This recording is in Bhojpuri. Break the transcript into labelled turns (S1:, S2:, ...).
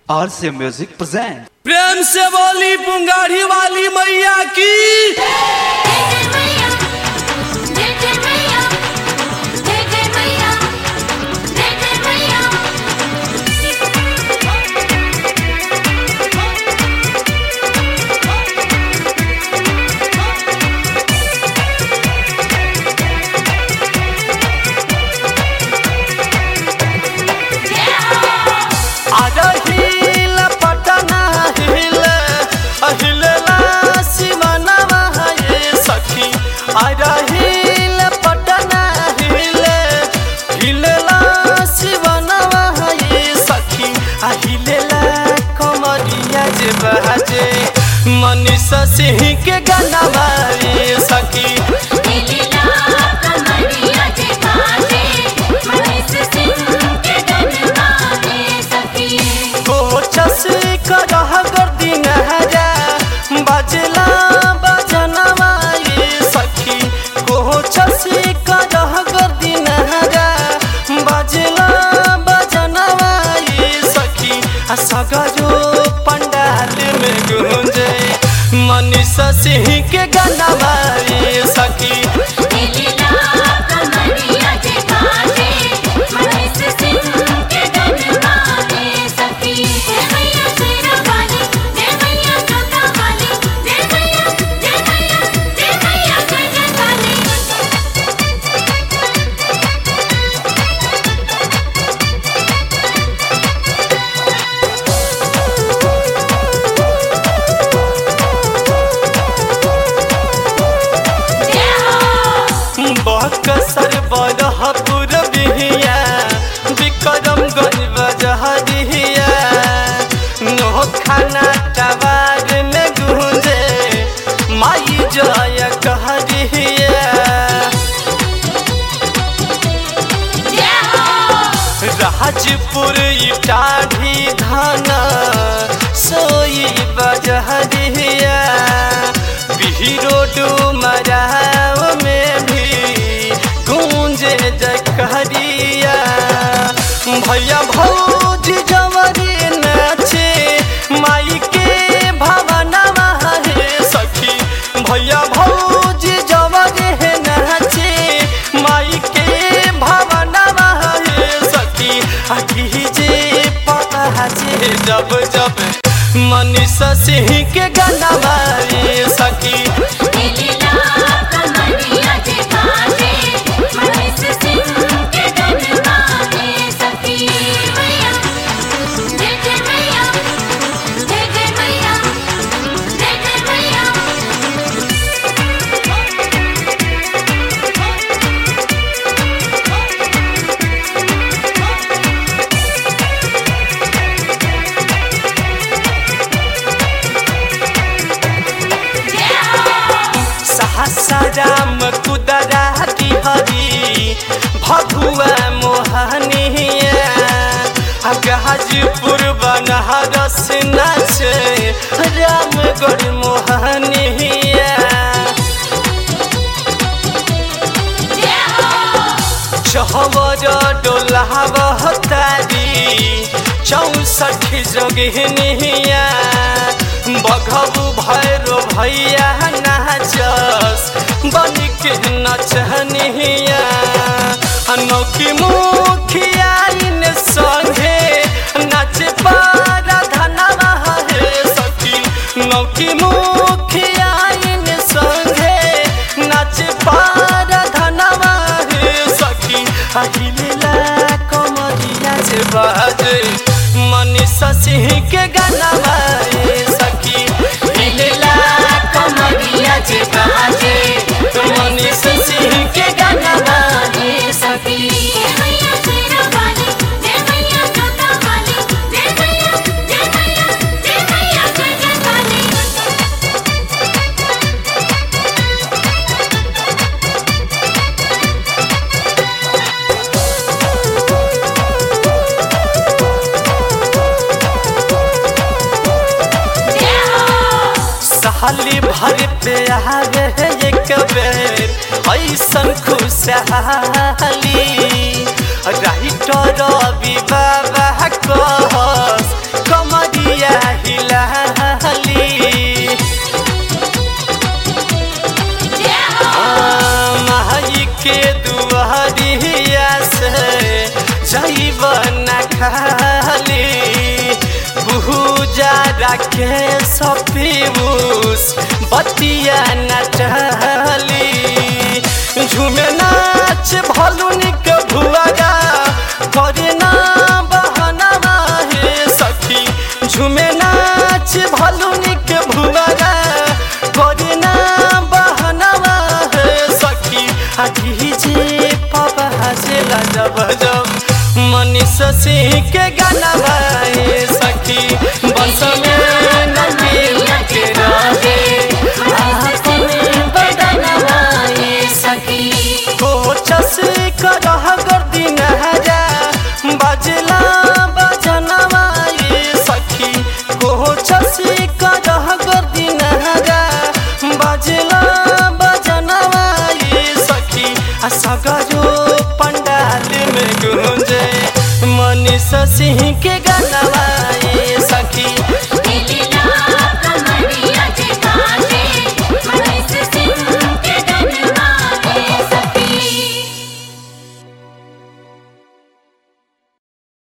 S1: आर से म्यूजिक प्रेजेंट
S2: प्रेम से बोली पुंगारी वाली मैया की
S3: जय जय मैया जय जय मैया जय जय मैया जय जय मैया
S2: आजा हिल पटना हिल अहिलला सिमनवा ये सखी आजा हिल पटना हिल हिलला सिमनवा ये सखी अहिलला कमरिया जे बहाजे मनीषा सिंह के गाना ये सखी
S3: लीला कमरिया जे बाजे मनीष सिंह के गनवा में सखी
S2: कोचस करह गर्दी नहरा बजला बजनवा ये सखी कोचस करह गर्दी नहरा बजला बजनवा ये सखी आ सगरो पंडाल में गूंजे मनीषा सिंह के गाना ये सखी
S3: लीला कमरिया जे बाजे मनीष सिंह के गनवा में सखी जय मैया शेरा वाली जय मैया जोता वाली जय मैया जय मैया जय मैया जय जय वाली
S2: बकसर बरहपुर बिहिया विक्रम गंज बजहरिया नोखाना टवार में गूंजे माई जय कहरिया राजपुर इटाढ़ी धाना सोई बजहरिया बिहरो डुमराव में भी गूंजे जकहरिया भैया भौज जवरी नाचे माई के भवनवा हे सखी भैया भौज जवरी नाचे माई के भवनवा हे सखी अखी जे पहाचे जब जब मनीषा सिंह के गाना ये सखी
S3: लीला कमरिया जे बाजे मनीष सिंह के गनवा में सखी मैया जय जय मैया जय जय मैया जय जय मैया
S2: सहसाराम कुदरा हरी भगुआ मोहनिया गाजीपुर बनहरस नाचे रामगढ़ मोहनिया चहवर डोलाव तारी चौसठ जोगिनिया बघबू भैरो भैया नाचस बन के नचनिया अनौखी मुखिया इन संगे नाच पारा धनवा हे सखी नौकी मुखिया इन संगे नाच पारा धनवा हे सखी अहिलेला कमरिया से बाजे मनीषा सिंह के गाना ये सखी हिलेला कमरिया से बाजे मनीषा सिंह के गाना
S3: ये सखी जय मैया शेरा वाली जय मैया जोता वाली जय मैया जय मैया जय मैया जय जय वाली
S2: साली भर पे आवे एक बेर ऐसन खुशहाली राइटर रवि बाबा कहस कमर
S4: के सपीबूस बतिया नचली झूमे नाच भलुनी के भुआगा करे ना बहनवा हे सखी झूमे नाच भलुनी के भुआगा करे ना बहनवा हे सखी आ डीजे पापा हसेला जब जब मनीष सिंह के गाना बाए सखी बंस में नदी के रहे आपन बदनवा
S3: ये सखी
S4: कोचस करह गर्दी नहरा बजला बजनवा ये सखी कोचस करह गर्दी नहरा बजला बजनवा ये सखी आ सगरो पंडाल में गूंजे मनीष सिंह के गानवा